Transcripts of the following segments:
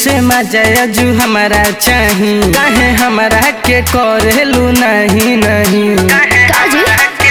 से मजा जू हमारा चाही काहे हमारा के करेलू नहीं नहीं काजी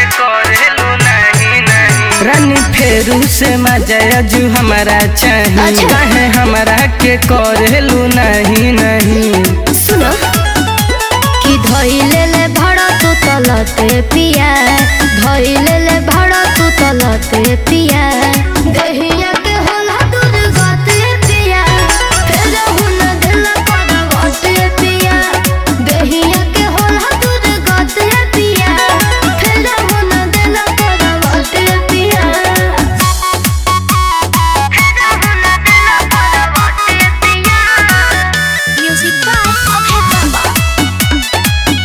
रानी फेरू से मजा जू हमारा चाही अच्छा। काहे हमारा के करेलू नहीं नहीं सुनो कि धइले ले भाड़ा तू तलते पिया धइले ले भाड़ा तू तलते पिया दहिया के होला दूध गते पिया फेर हुन दिल पर गते पिया दहिया के होला दूध गते पिया फेर हुन दिल पर गते पिया फेर हुन दिल पर गते पिया म्यूजिक बाय अभय बाबा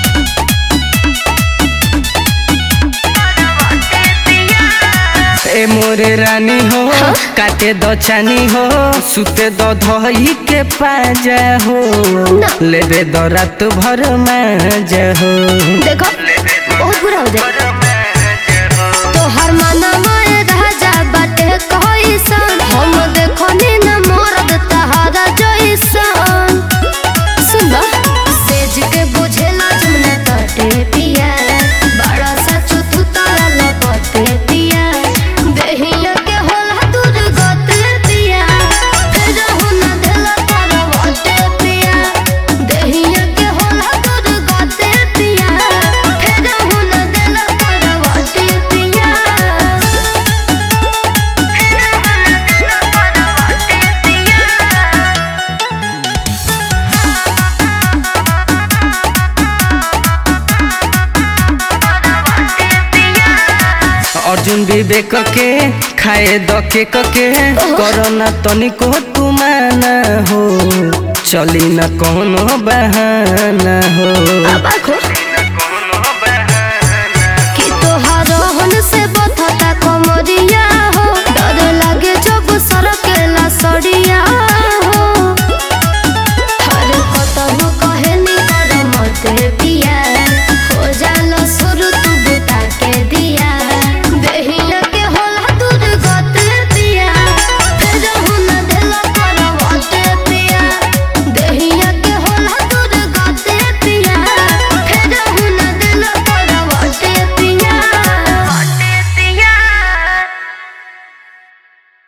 ए मोरे रानी हो काटे दो चानी हो सुते दो धोई के पाजा हो ना। लेबे दो रात भर माजा हो देखो बहुत बुरा हो जाए तोहर माना माए राजा बाटे कइसन हम देखो नी न मरद तहारा जइसन सुन बा सेज के बुझेला जमुना तटे पिया बड़ा सा चुथु तारा लपटे पिया देहिया के होला दूर गते पिया फेर हुन देला तारा वटे पिया देहिया के होला दूर गते पिया फेर हुन देला तारा वटे पिया फेर हुन देला तारा वटे पिया अर्जुन विवेक के खाए द के के करना तनिको तू माना हो चली न कोनो बहाना हो अब आखो